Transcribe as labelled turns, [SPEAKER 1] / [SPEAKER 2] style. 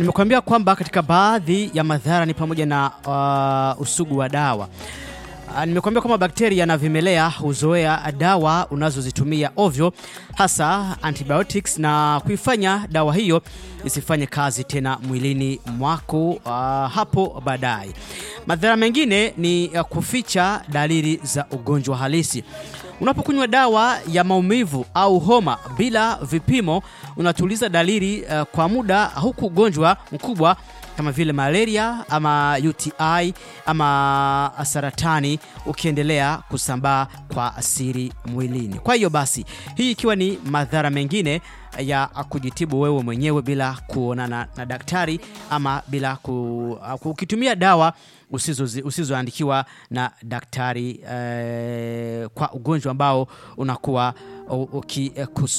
[SPEAKER 1] nimekuambia kwamba katika baadhi ya madhara ni pamoja na uh, usugu wa dawa. Uh, nimekuambia kwamba bakteria na vimelea huzoea dawa unazozitumia ovyo, hasa antibiotics na kuifanya dawa hiyo isifanye kazi tena mwilini mwako uh, hapo baadaye. Madhara mengine ni uh, kuficha dalili za ugonjwa halisi. Unapokunywa dawa ya maumivu au homa bila vipimo, unatuliza dalili uh, kwa muda, huku ugonjwa mkubwa kama vile malaria ama UTI ama saratani ukiendelea kusambaa kwa asiri mwilini. Kwa hiyo basi, hii ikiwa ni madhara mengine ya kujitibu wewe mwenyewe bila kuonana na daktari ama bila ku, ukitumia dawa usizozi- usizoandikiwa na daktari eh, kwa ugonjwa ambao unakuwa ukikusumbua